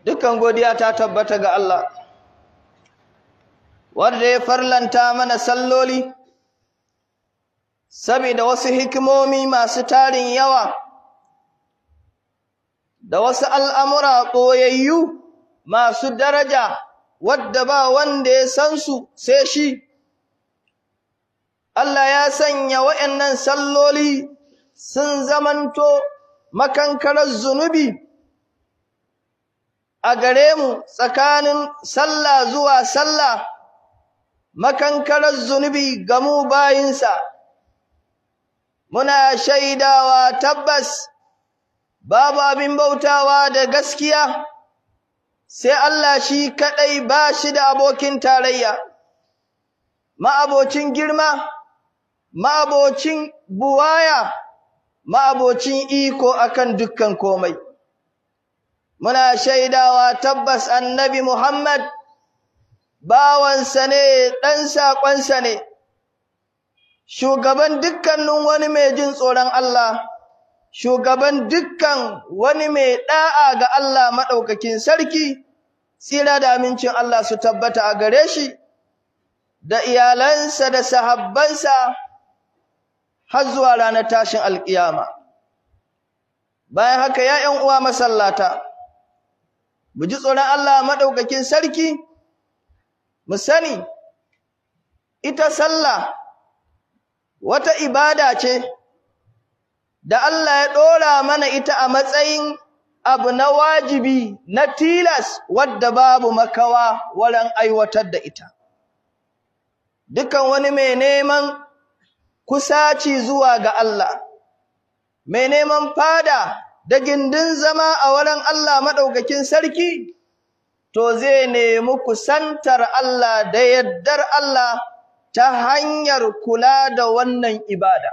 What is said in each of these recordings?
dukkan godiya ta tabbata ga Allah wanda ya farlanta mana salloli saboda wasu hikimomi masu tarin yawa da wasu al'amura ɓoyayyu masu daraja wadda ba wanda ya san su sai shi Allah ya sanya wa'yannan salloli sun zamanto makankarar zunubi a gare mu tsakanin sallah zuwa sallah makankarar zunubi ga mu bayinsa muna shaidawa tabbas babu abin bautawa da gaskiya sai Allah shi kaɗai ba shi da abokin tarayya ma'abocin girma ma'abocin buwaya ma'abocin iko akan dukkan komai muna shaidawa tabbas annabi Muhammad bawansa ne ɗan saƙonsa ne shugaban dukkanin wani mai jin tsoron Allah shugaban dukkan wani mai ɗa'a ga Allah maɗaukakin sarki tsira da amincin Allah su tabbata a gare shi da iyalansa da sahabbansa har zuwa ranar tashin alƙiyama bayan haka ya ‘yan uwa masallata mu ji tsoron Allah maɗaukakin sarki mu sani ita sallah wata ibada ce da Allah ya ɗora mana ita a matsayin abu na wajibi na tilas wadda babu makawa wurin aiwatar da ita dukan wani mai neman kusaci zuwa ga Allah mai neman fada da gindin zama a wurin Allah maɗaukakin sarki to zai nemi kusantar Allah da yaddar Allah ta hanyar kula da wannan ibada.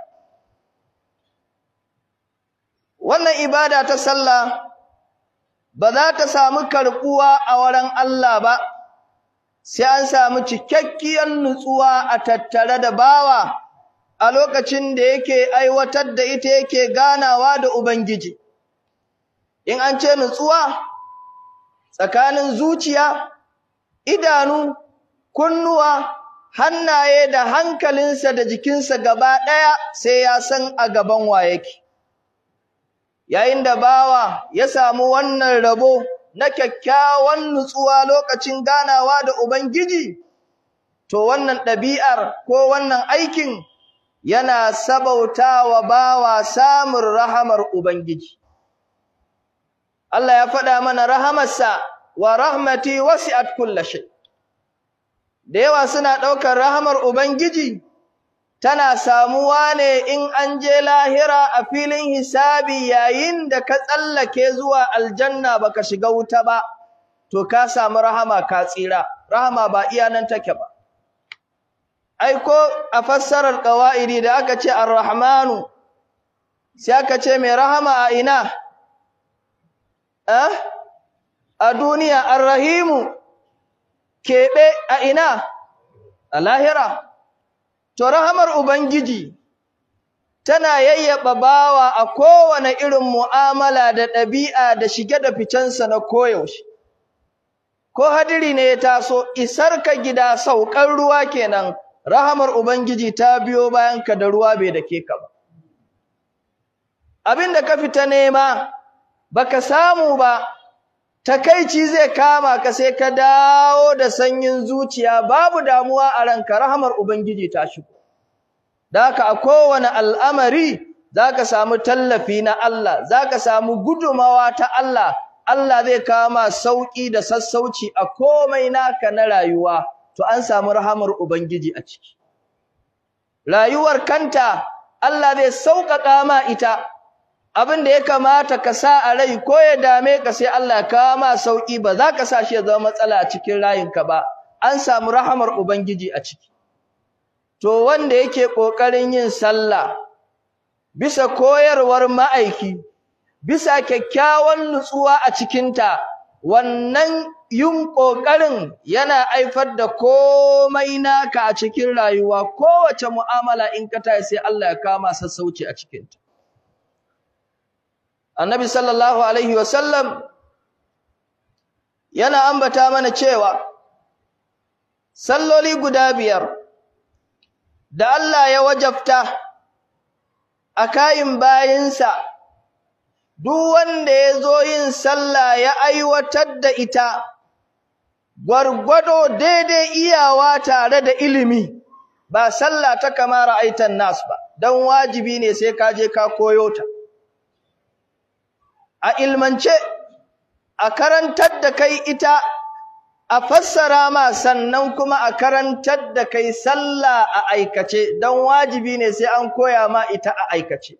Wannan ibada ta sallah ba za ta samu karɓuwa a wurin Allah ba, sai an samu cikakkiyar nutsuwa a tattare da bawa a lokacin da yake aiwatar da ita yake ganawa da Ubangiji. In an ce nutsuwa, tsakanin zuciya, idanu, kunnuwa, hannaye da hankalinsa da jikinsa gaba ɗaya sai ya san a gaban wa yake. Yayin da bawa ya samu wannan rabo na kyakkyawan nutsuwa lokacin ganawa da Ubangiji, to wannan ɗabi'ar ko wannan aikin yana sabautawa bawa samun rahamar Ubangiji. Allah ya faɗa mana rahamarsa wa rahmati wasi'at kulla shay. Da yawa suna ɗaukar rahamar Ubangiji tana samuwa ne in an je lahira a filin hisabi yayin da ka tsallake zuwa aljanna baka shiga wuta ba to ka samu rahama ka tsira rahama ba iya nan take ba ai ko a fassarar qawaidi da aka ce ar-rahmanu sai aka ce mai rahama a ina eh a duniya ar-rahimu keɓe a ina a lahira To rahamar Ubangiji tana yayyaba bawa a kowane irin mu'amala da ɗabi'a da shige da ficensa na koyaushe. Ko hadiri ne ya taso, isar ka gida saukan ruwa kenan, rahamar Ubangiji ta biyo bayan ka da ruwa bai dake ka ba. Abin da ka fita nema, baka samu ba, takaici zai kama ka sai ka dawo da sanyin zuciya babu damuwa a ranka rahamar ubangiji ta shigo daka a kowane al'amari zaka samu tallafi na Allah zaka samu gudumawa ta Allah Allah zai kama sauki da sassauci a komai naka na rayuwa to an samu rahamar ubangiji a ciki rayuwar kanta Allah zai sauƙaƙa ma ita abin da ya kamata ka sa a rai ko ya dame ka sai Allah ya kawo ma sauki ba za ka sa shi ya zama matsala a cikin rayinka ba an samu rahamar ubangiji a ciki to wanda yake kokarin yin sallah bisa koyarwar ma'aiki bisa kyakkyawan nutsuwa a cikinta wannan yin kokarin yana haifar da komai naka a cikin rayuwa kowace mu'amala in ka tayi sai Allah ya kama sassauci a cikinta Annabi sallallahu alaihi wasallam yana ambata mana cewa salloli guda biyar da Allah ya wajabta a kayin bayinsa duk wanda ya zo yin sallah ya aiwatar da ita gwargwado daidai iyawa tare da ilimi ba sallah ta kama ra'aitan nas ba don wajibi ne sai ka je ka koyo ta a ilmance a karantar da kai ita a fassara ma sannan kuma a karantar da kai sallah a aikace don wajibi ne sai an koya ma ita a aikace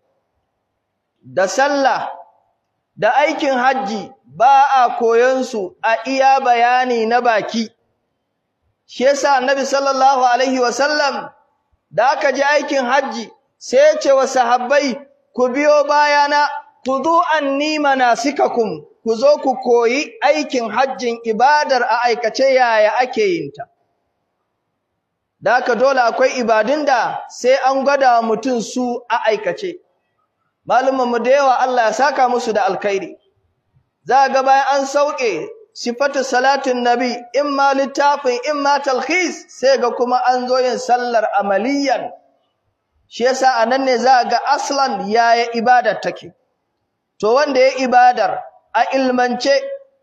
da sallah da aikin hajji ba a koyon su a iya bayani na baki shi yasa annabi sallallahu alaihi wasallam da aka je aikin hajji sai ya ce wa sahabbai ku biyo bayana ku zo anni manasikakum ku zo ku koyi aikin hajjin ibadar a aikace yaya ake yin ta da haka dole akwai ibadun da sai an gwada mutum su a aikace mu da yawa Allah ya saka musu da alkhairi za ga bayan an sauke sifatu salatin nabi imma littafin imma talkhis sai ga kuma an zo yin sallar amaliyan shi yasa anan ne za ga aslan yaya ibadar take to wanda ya ibadar a ilmance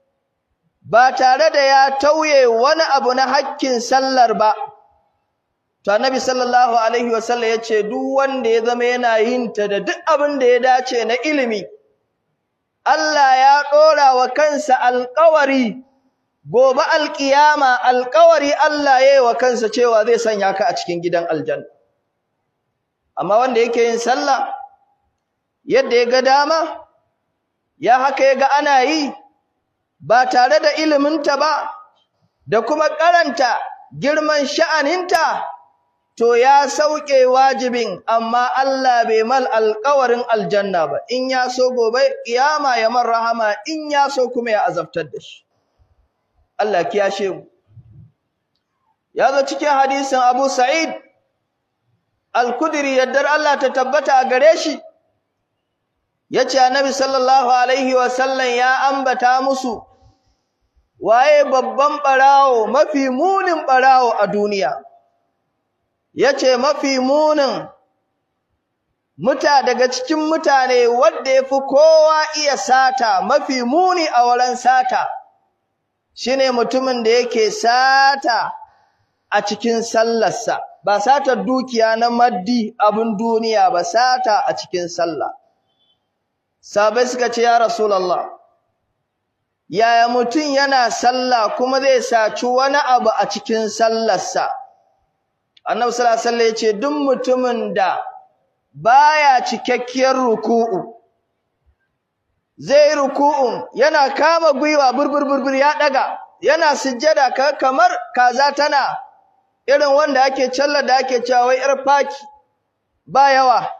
ba tare da ya tauye wani abu na hakkin sallar ba to annabi sallallahu alaihi wasallam yace duk wanda ya zama yana yin ta da duk abin da ya dace na ilimi Allah ya dora wa kansa alƙawari gobe alƙiyama alƙawari Allah ya yi wa kansa cewa zai sanya ka a cikin gidan aljanna amma wanda yake yin sallah yadda ya ga dama ya haka ya ga ana yi ba tare da iliminta ba da kuma karanta girman sha'aninta to ya sauke wajibin amma Allah bai mal alƙawarin aljanna ba in ya so gobe kiyama ya man rahama in ya so kuma ya azabtar da shi Allah kiyashe mu ya zo cikin hadisin Abu Sa'id Al-Khudri yaddar Allah ta tabbata a gare shi yace Annabi sallallahu alaihi wa sallam ya ambata musu waye babban barawo mafi munin barawo a duniya yace mafi munin muta daga cikin mutane wanda yafi kowa iya sata mafi muni a wurin sata shine mutumin da yake sata a cikin sallarsa ba satar dukiya na maddi abin duniya ba sata a cikin sallah sabai suka ce ya rasulullah yaya mutum yana sallah kuma zai saci wani abu a cikin sallarsa annabi sallallahu alaihi wasallam yace duk mutumin da baya cikakkiyar ruku'u zai ruku'un yana kama gwiwa burbur burbur ya daga yana sujjada kamar kaza tana irin wanda ake challa da ake cewa wai yar faki ba yawa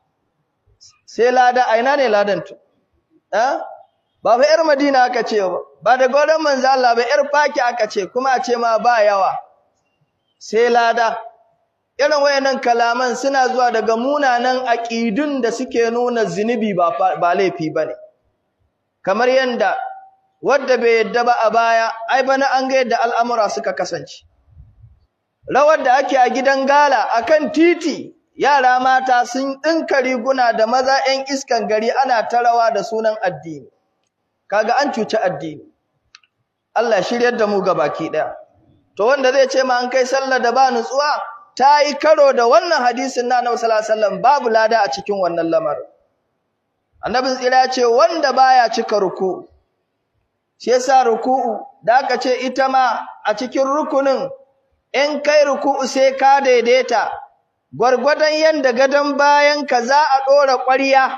sai lada aina ne ladan to eh ba fa yar madina aka ce ba ba da godan manzo Allah ba yar faki aka ce kuma a ce ma ba yawa sai lada irin wayannan kalaman suna zuwa daga munanan aqidun da suke nuna zinubi ba ba laifi bane kamar yanda wanda bai yadda ba a baya ai bana an ga yadda al'amura suka kasance rawar da ake a gidan gala akan titi yara mata sun dinka riguna da maza 'yan iskan gari ana ta rawa da sunan addini kaga an cuci addini Allah shiryar da mu baki daya to wanda zai ce ma an kai sallar da ba nutsuwa ta yi karo da wannan hadisin na Annabi sallallahu alaihi wasallam babu lada a cikin wannan lamarin Annabi tsira ya ce wanda baya cika ruku shi yasa ruku'u da aka ce ita ma a cikin rukunin in kai ruku'u sai ka daidaita gwargwadon yanda gadon bayan ka za a dora ƙwariya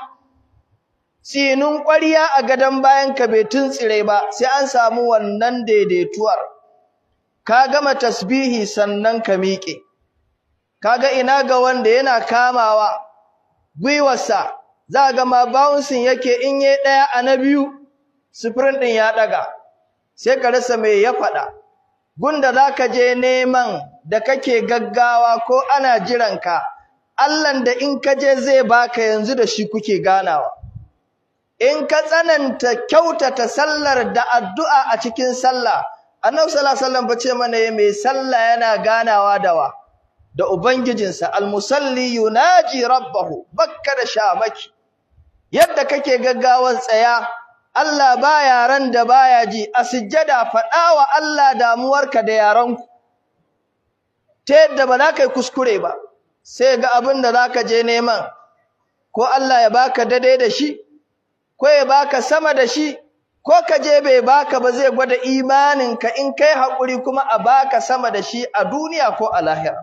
tsinin ƙwariya a gadon bayan ka bai tuntsire ba sai an samu wannan daidaituwar ka gama tasbihi sannan ka miƙe kaga ina ga wanda yana kamawa gwiwarsa za ga ma bouncing yake in yayi ɗaya a na biyu sprint ɗin ya ɗaga sai ka rasa me ya faɗa gunda zaka je neman da kake gaggawa ko ana jiranka Allahn da in ka je zai baka yanzu da shi kuke ganawa in ka tsananta kyautata sallar da addu'a a cikin sallah annabi sallallahu alaihi wasallam bace mana mai sallah yana ganawa da wa da ubangijinsa almusalli yunaji rabbahu bakka da shamaki yadda kake gaggawan tsaya Allah ba yaran da baya ji a sujjada faɗa wa Allah damuwarka da yaranku ta yadda ba za ka yi kuskure ba sai ga abin da za ka je neman ko Allah ya baka daidai da shi ko ya baka sama da shi ko ka je bai baka ba zai gwada imaninka in kai haƙuri kuma a baka sama da shi a duniya ko a lahira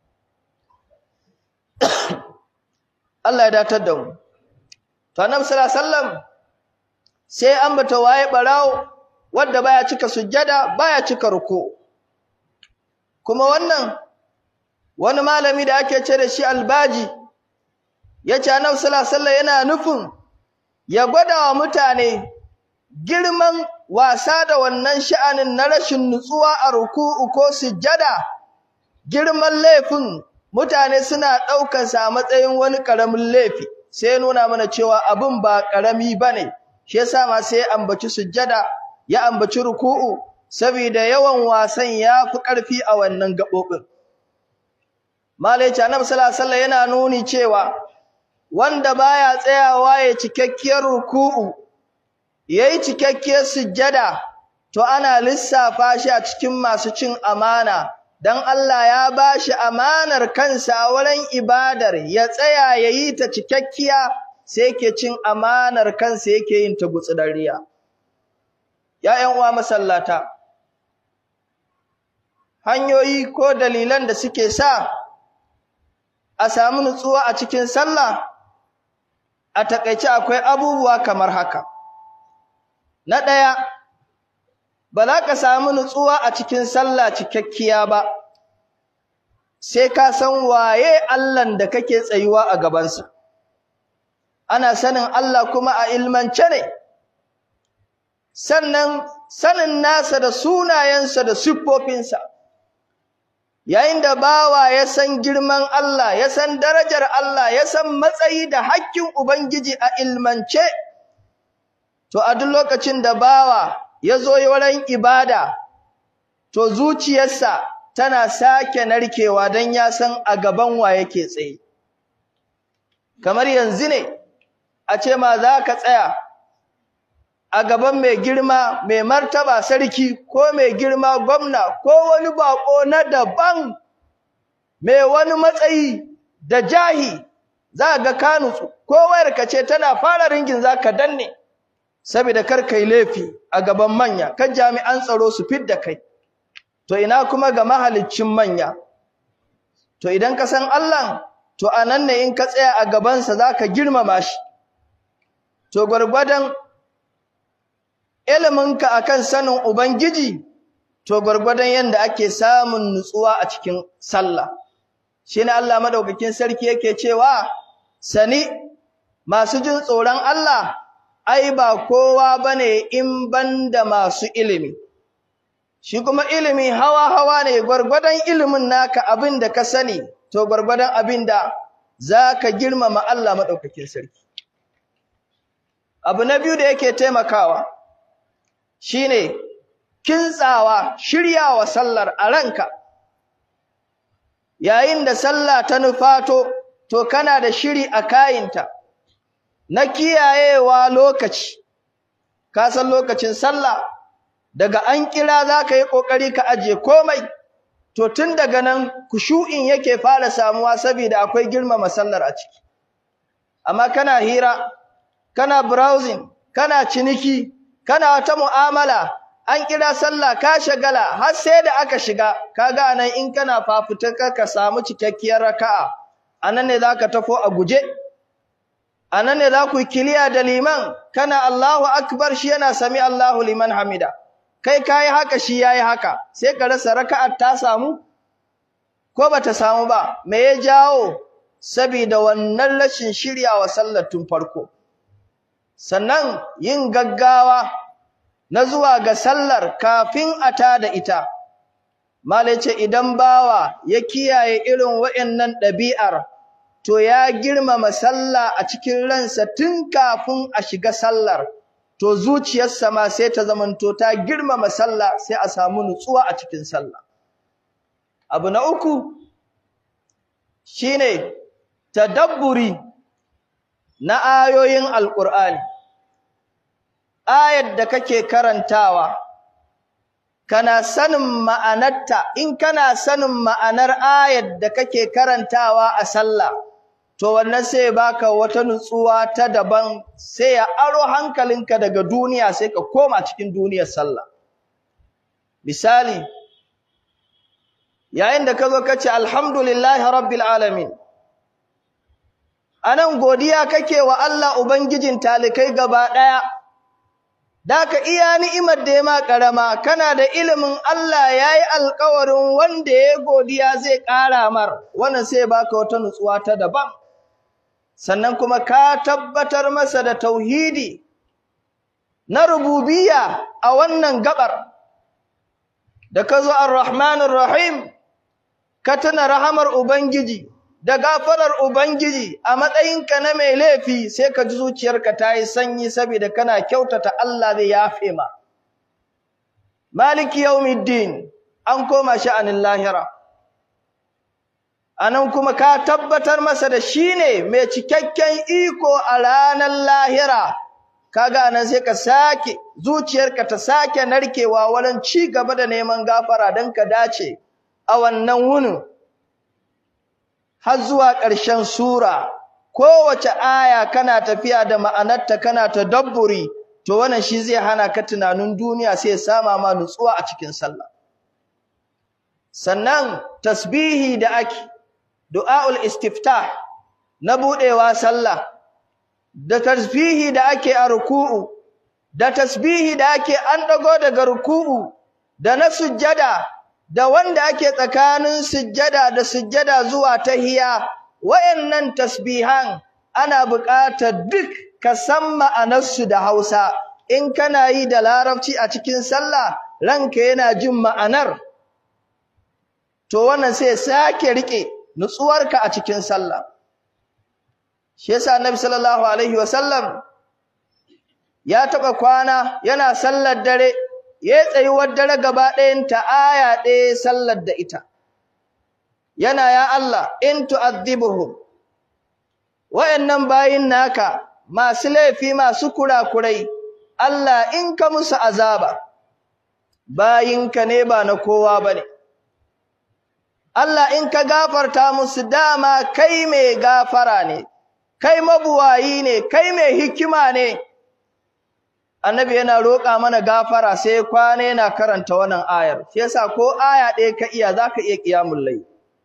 Allah ya datar da mu to annabi sallallahu alaihi wasallam sai ambata waye barawo wanda baya cika sujjada baya cika ruku kuma wannan wani malami da ake ce da shi albaji yace annabi sallallahu alaihi wasallam yana nufin ya gwada wa mutane girman wasa da wannan sha'anin na rashin nutsuwa a ruku'u ko sujjada girman laifin mutane suna ɗaukar sa a matsayin wani ƙaramin laifi sai nuna mana cewa abin ba ƙarami bane shi yasa ma sai ambaci sujjada ya ambaci ruku'u saboda yawan wasan ya fi ƙarfi a wannan gaɓoɓin malai annabi sallallahu alaihi wasallam yana nuni cewa wanda baya tsayawa ya cikakkiyar ruku'u yayi cikakkiyar sujjada to ana lissafa shi a cikin masu cin amana dan Allah ya bashi amanar kansa a wurin ibadar ya tsaya yayi ta cikakkiya sai yake cin amanar kansa yake yin ta gutsudariya ya ƴan uwa masallata hanyoyi ko dalilan da suke sa a samu nutsuwa a cikin sallah a takeice akwai abubuwa kamar haka na ɗaya ba za ka samu nutsuwa a cikin sallah cikakkiya ba sai ka san waye Allahn da kake tsayuwa a gabansa ana sanin Allah kuma a ilmance ne sannan sanin nasa da sunayensa da siffofinsa yayin da bawa ya san girman Allah ya san darajar Allah ya san matsayi da hakkin ubangiji a ilmance to a duk lokacin da bawa ya zo wurin ibada to zuciyarsa tana sake narkewa don ya san a gaban wa yake tsaye kamar yanzu ne a ce ma za ka tsaya a gaban mai girma mai martaba sarki ko mai girma gwamna ko wani bako na daban mai wani matsayi da jahi za ga ka nutsu ko wayarka ce tana fara ringin za ka danne saboda kar kai laifi a gaban manya kan jami'an tsaro su fidda kai to ina kuma ga mahaliccin manya to idan ka san Allah to anan ne in ka tsaya a gabansa zaka girmama shi to gwargwadon iliminka akan sanin ubangiji to gwargwadon yanda ake samun nutsuwa a cikin sallah shine Allah madaukakin sarki yake cewa sani masu jin tsoron Allah ai ba kowa bane in banda masu ilimi shi kuma ilimi hawa hawa ne gwargwadon ilimin naka abin da ka sani to gwargwadon abin da zaka girmama Allah madaukakin sarki abu na biyu da yake taimakawa shine kintsawa shiryawa sallar a ranka yayin da sallah ta nufato to kana da shiri a kayinta na kiyayewa lokaci ka san lokacin sallah daga an kira zaka yi kokari ka aje komai to tun daga nan kushu'in yake fara samuwa saboda akwai girmama sallar a ciki amma kana hira kana browsing kana ciniki kana wata mu'amala an kira sallah ka shagala har sai da aka shiga kaga anan in kana fafutuka ka samu cikakkiyar raka'a anan ne zaka tafo a guje anan ne za ku kiliya da liman kana Allahu akbar shi yana sami Allahu liman hamida kai kai haka shi yayi haka sai ka rasa raka'ar ta samu ko bata samu ba me ya jawo saboda wannan rashin shiryawa sallar tun farko sannan yin gaggawa na zuwa ga sallar kafin a tada ita malai ce idan bawa ya kiyaye irin waɗannan ɗabi'ar to ya girmama sallah a cikin ransa tun kafin a shiga sallar to zuciyarsa ma sai ta zamanto ta girmama sallah sai a samu nutsuwa a cikin sallah abu na uku shine tadabburi na ayoyin alqur'ani ayar da kake karantawa kana sanin ma'anarta in kana sanin ma'anar ayar da kake karantawa a sallah to wannan sai baka wata nutsuwa ta daban sai ya aro hankalinka daga duniya sai ka koma cikin duniyar sallah misali yayin da ka zo ka ce alhamdulillahi rabbil alamin anan godiya kake wa Allah ubangijin talikai gaba daya daka iya ni'imar da ya ma karama kana da ilimin Allah yayi alƙawarin wanda ya godiya zai ƙara mar wannan sai baka wata nutsuwa ta daban sannan kuma ka tabbatar masa da tauhidi na rububiyya a wannan gabar da ka zo ar-rahmanir rahim ka tuna rahamar ubangiji da gafarar ubangiji a matsayinka na mai laifi sai ka ji zuciyarka ta yi sanyi saboda kana kyautata Allah zai yafe ma maliki yawmiddin an koma sha'anin lahira anan kuma ka tabbatar masa da shine mai cikakken iko a ranar lahira kaga nan sai ka sake zuciyarka ta sake narkewa wurin ci gaba da neman gafara don ka dace a wannan wunin har zuwa ƙarshen sura kowace aya kana tafiya da ma'anarta kana tadabburi to wannan shi zai hana ka tunanin duniya sai ya sama ma nutsuwa a cikin sallah sannan tasbihi da ake du'aul istiftah na budewa sallah da tasbihi da ake a ruku'u da tasbihi da ake an dago daga ruku'u da na sujjada da wanda ake tsakanin sujjada da sujjada zuwa tahiya wayannan tasbihan ana buƙatar duk ka san ma'anarsu da Hausa in kana yi da Larabci a cikin sallah ranka yana jin ma'anar to wannan sai sake rike nutsuwarka a cikin sallah shi yasa annabi sallallahu alaihi wasallam ya taba kwana yana sallar dare ya tsayuwar dare gaba ɗayan ta aya ɗaya sallar da ita yana ya Allah in tu'adhibuhum wayannan bayin naka masu laifi masu kurakurai Allah in ka musu azaba bayinka ne ba na kowa bane Allah in ka gafarta musu dama kai mai gafara ne kai mabuwayi ne kai mai hikima ne annabi yana roƙa mana gafara sai kwana yana karanta wannan ayar shi yasa ko aya ɗaya ka iya zaka iya qiyamul layl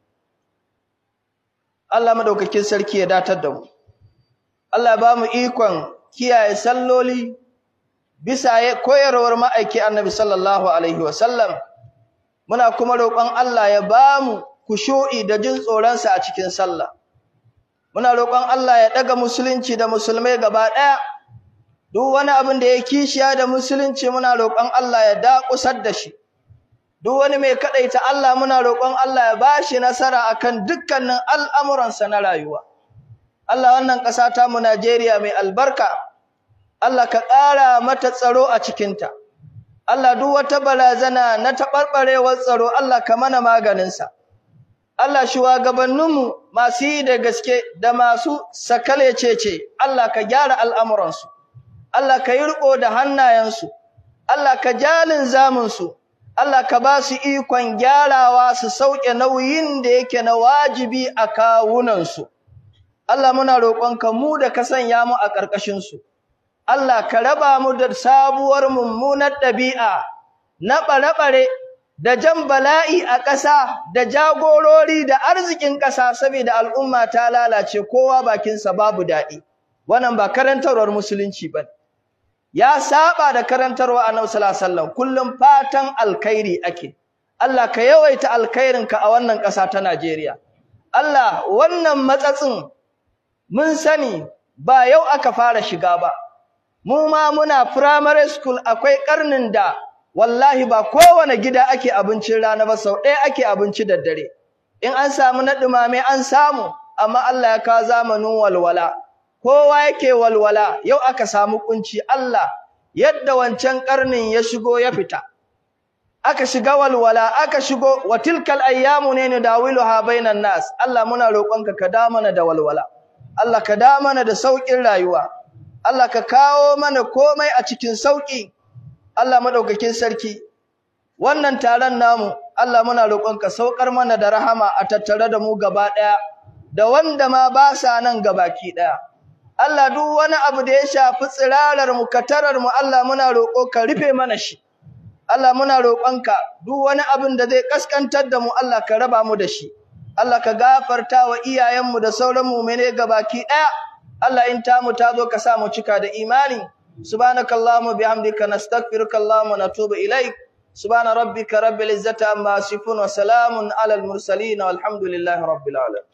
Allah madaukakin sarki ya datar da mu Allah ba mu ikon kiyaye salloli bisa koyarwar ma'aiki annabi sallallahu alaihi wasallam muna kuma roƙon Allah ya ba mu kushu'i da jin tsoronsa a cikin sallah muna roƙon Allah ya ɗaga musulunci da musulmai gaba ɗaya duk wani abin da ya kishiya da musulunci muna roƙon Allah ya daƙusar da shi duk wani mai kaɗaita Allah muna roƙon Allah ya bashi nasara akan dukkanin al'amuransa na rayuwa Allah wannan ƙasa ta mu Najeriya mai albarka Allah ka ƙara mata tsaro a cikinta Allah duk wata barazana na taɓarɓarewar tsaro Allah ka mana maganinsa Allah shugabanninmu masu yi da gaske da masu sakalecece Allah ka gyara al'amuransu Allah ka yi riƙo da hannayensu Allah ka jalin zamunsu Allah ka ba su ikon gyarawa su sauke nauyin da yake na wajibi a kawunansu Allah muna roƙonka mu da ka sanya mu a ƙarƙashinsu Allah ka raba mu da sabuwar mummunar ɗabi'a na ɓare-ɓare da jan bala'i a ƙasa da jagorori da arzikin ƙasa saboda al'umma ta lalace kowa bakinsa babu daɗi wannan ba karantarwar musulunci ba ya saba da karantarwa annabi sallallahu alaihi wasallam kullum fatan alkhairi ake Allah ka yawaita alkhairinka a wannan ƙasa ta Najeriya Allah wannan matsatsin mun sani ba yau aka fara shiga ba mu ma muna primary school akwai karnin da wallahi ba kowane gida ake abincin rana ba sau ɗaya ake abinci da dare in an samu na ɗumame an samu amma Allah ya ka zamanin walwala kowa yake walwala yau aka samu kunci Allah yadda wancan karnin ya shigo ya fita aka shiga walwala aka shigo wa tilkal ayyamu ne nudawiluha bainan nas Allah muna roƙonka ka da mana da walwala Allah ka da mana da saukin rayuwa Allah ka kawo mana komai a cikin sauki Allah madaukakin sarki wannan taron namu Allah muna roƙonka saukar mana da rahama a tattare da mu gaba ɗaya da wanda ma ba sa nan gabaki ɗaya Allah duk wani abu da ya shafi tsirarar mu katarar mu Allah muna roƙo ka rufe mana shi Allah muna roƙonka duk wani abin da zai kaskantar da mu Allah ka raba mu da shi Allah ka gafarta wa iyayenmu da sauran mu'mine gabaki ɗaya Allah in tamu ta zo ka sa mu cika da imani subhanakallahumma bihamdika nastaghfiruka allahumma natubu ilaik subhana rabbika rabbil izzati amma yasifun wa salamun alal mursalin walhamdulillahi rabbil alamin